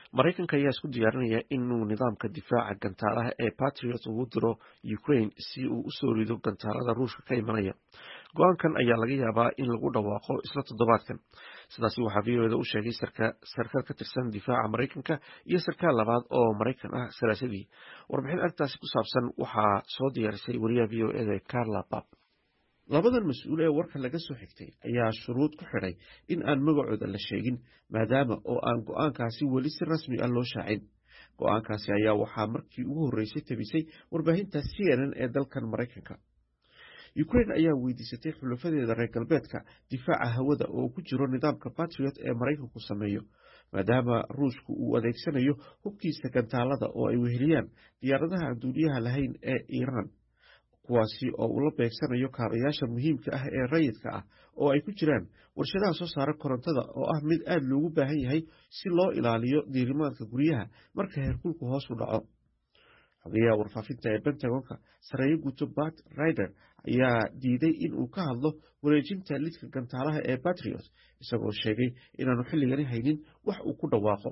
maraykanka ayaa isku diyaarinaya inuu nidaamka difaaca gantaalaha ee patriot ugu diro ukraine si uu usoo rido gantaalada ruushka ka imanaya go-aankan ayaa laga yaabaa in lagu dhawaaqo isla toddobaadkan sidaasi waxaa v o eda u sheegay sarkaal ka tirsan difaaca maraykanka iyo sarkaal labaad oo maraykan ah salaasadii warbixin arrintaasi ku saabsan waxaa soo diyaarisay wariyaha v o eda carla bab labadan mas-uul ee warka laga soo xigtay ayaa shuruud ku xidhay in aan magacooda la sheegin maadaama oo aan go-aankaasi weli si rasmi ah loo shaacin go-aankaasi ayaa waxaa markii ugu horreysay tabisay warbaahinta c n n ee dalkan maraykanka ukraine ayaa weydiisatay xulafadeeda reer galbeedka difaaca hawada oo ku jiro nidaamka batriot ee maraykanku sameeyo maadaama ruushku uu adeegsanayo hubkiisa gantaalada oo ay weheliyaan diyaaradaha aan duuliyaha lahayn ee iiraan kuwaasi oo uu la beegsanayo kaabayaasha muhiimka ah ee rayidka ah oo ay ku jiraan warshadaha soo saara korontada oo ah mid aada loogu baahan yahay si loo ilaaliyo diirimaadka guryaha marka heerkulku hoos u dhaco xogeyaha warfaafinta ee bentagonka sareeyo guto bat rider ayaa diiday in uu ka hadlo wareejinta lidka gantaalaha ee batriot isagoo sheegay inaanu xilligani haynin wax uu ku dhawaaqo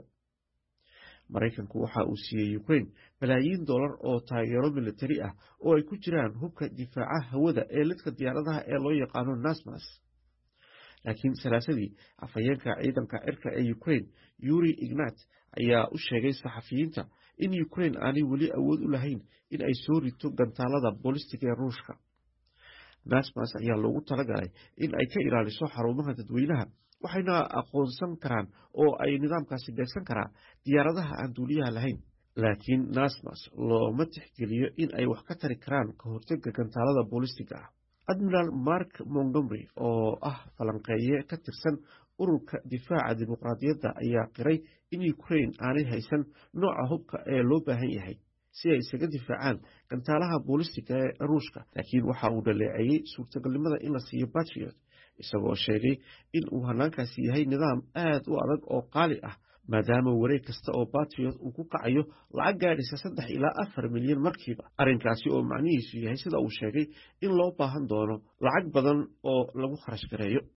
maraykanku waxa uu siiyey ukraine balaayiin dollar oo taageero militari ah oo ay ku jiraan hubka difaaca hawada ee lidka diyaaradaha ee loo yaqaano nasmas laakiin salaasadii afhayeenka ciidanka cirka ee ukraine yuri ignat ayaa u sheegay saxafiyiinta in ukraine aanay weli awood u lahayn in ay soo rito gantaalada boolistiga ee ruushka nasmas ayaa loogu talagalay in ay ka ilaaliso xarumaha dadweynaha waxayna aqoonsan karaan oo ay nidaamkaasi beegsan karaa diyaaradaha aan duuliyaha lahayn laakiin nasmas looma tixgeliyo in ay wax ka tari karaan ka hortega gantaalada boolistiga ah admiral mark montgomery oo ah falanqeeye ka tirsan ururka difaaca dimuqraadiyadda ayaa qiray in ukraine aanay haysan nooca hubka ee loo baahan yahay si ay isaga difaacaan gantaalaha boolistiga ee ruushka laakiin waxa uu dhaleeceeyey suurtagalnimada in la siiyo batriot isagoo sheegay in uu hanaankaasi yahay nidaam aad u adag oo qaali ah maadaama wareeg kasta oo batriot uu ku kacayo lacag gaadhaysa saddex ilaa afar milyan markiiba arrinkaasi oo macnihiisu yahay sida uu sheegay in loo baahan doono lacag badan oo lagu kharash gareeyo